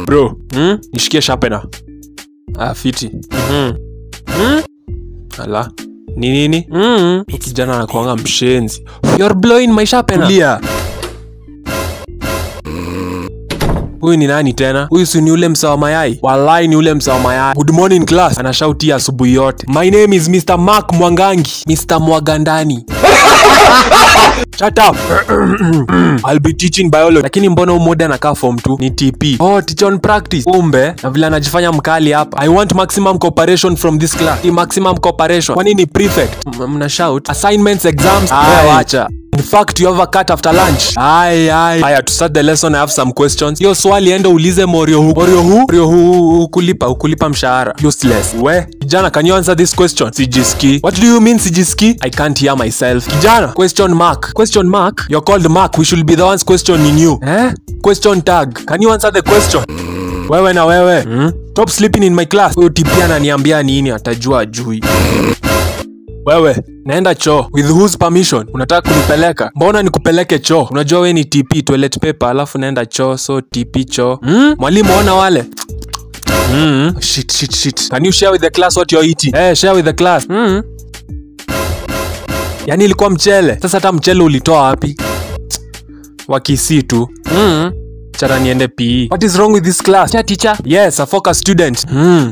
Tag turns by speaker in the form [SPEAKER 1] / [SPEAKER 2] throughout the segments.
[SPEAKER 1] bro hmm? nishikie sharpener ah, fiti mm-hmm. mm? ala ni nini mm. kijana anakuanga mshenzi You're blowing my sharpener Tulia. huyu ni nani tena huyu si ni ule msawa mayai walai ni ule msawa mayai good morning class anashautia asubuhi yote my name is mr mark mwangangi mr mwagandani Shut up. I'll be teaching biology. Lakini mbona umoja anakaa form 2 ni TP. Oh, teach on practice. Kumbe na vile anajifanya mkali hapa. I want maximum cooperation from this class. Ni maximum cooperation. Kwani ni prefect? M- Mna shout. Assignments, exams. Haya wacha. In fact, you have a cut after lunch. Ai ai. Haya to start the lesson I have some questions. Hiyo swali enda ulize Morio hu. Morio hu? Morio hu hukulipa hukulipa mshahara. Useless. We, kijana can you answer this question? Sijiski. What do you mean sijiski? I can't hear myself. Kijana, question mark. Question mark? You're called Mark. We should be the ones questioning you. Eh? Question tag. Can you answer the question? Wewe na wewe. Hmm? Stop sleeping in my class. Huyo tipia ananiambia nini atajua ajui. Wewe, naenda choo. With whose permission? Unataka kunipeleka? Mbona nikupeleke choo? Unajua we ni TP toilet paper, alafu naenda choo, so TP choo. Hmm? Mwalimu ona wale. Mm. Shit, shit, shit. Can you share with the class what you're eating? Eh, share with the class. Mm. Yaani ilikuwa mchele. Sasa hata mchele ulitoa wapi? Wakisi tu. Mm. Chara niende PE. What is wrong with this class? Teacher, teacher. Yes, a focus student. Mm.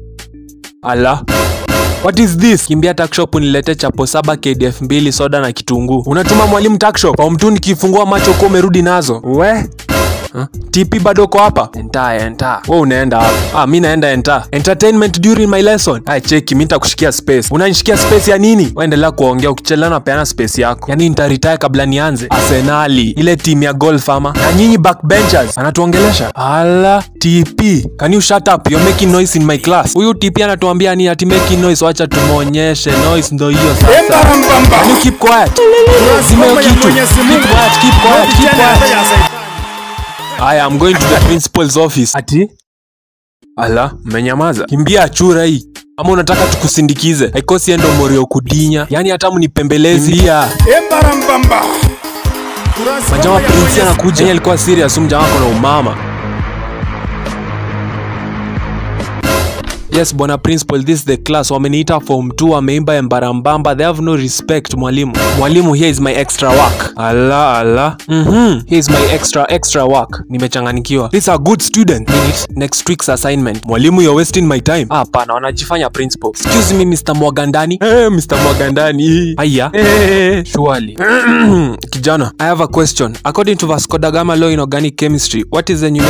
[SPEAKER 1] Ala. What is this? Kimbia takshop unilete chapo saba KDF mbili soda na kitunguu. Unatuma mwalimu takshop. Au mtu nikifungua macho kwa umerudi nazo. We. Huh? TP bado uko hapa? Enta, enta. Wewe unaenda wapi? Ah, mi naenda enta. Entertainment during my lesson. Ai, cheki, mi nitakushikia space. Unanishikia space ya nini? Wewe endelea kuongea, ukichelewa napeana space yako. Yaani nitaretire kabla nianze. Arsenali, ile team ya golf ama. Na nyinyi backbenchers, anatuongelesha. Ala, TP. Can you shut up? You're making noise in my class. Huyu TP anatuambia ni ati making noise, wacha tumuonyeshe. Noise ndo hiyo sasa. Can you keep quiet? Zima hiyo kitu. Keep quiet, keep quiet, keep quiet. Aya, I'm going to the principal's office. Ati? Ala, mmenyamaza. Kimbia achura hii. Ama unataka tukusindikize? Haikosi endo morio kudinya. Yaani hata mnipembelezi. Kimbia.
[SPEAKER 2] Embarambamba.
[SPEAKER 1] Majama prinsi anakuja. Yeye alikuwa serious, huyu mjamaa kuna umama. Yes, bwana principal, this is the class. Wameniita form 2, wameimba embarambamba. They have no respect, mwalimu. Mwalimu, here is my extra work. Ala, ala. Mhm. Here is my extra extra work. Nimechanganikiwa. These are good student. Minute. Next week's assignment. Mwalimu, you're wasting my time. Ah, Hapana, wanajifanya principal. Excuse me, Mr. Mwagandani. Eh, Mr. Mwagandani. Aya. Eh, surely. Kijana, I have a question. According to Vasco da Gama law in organic chemistry, what is the numerical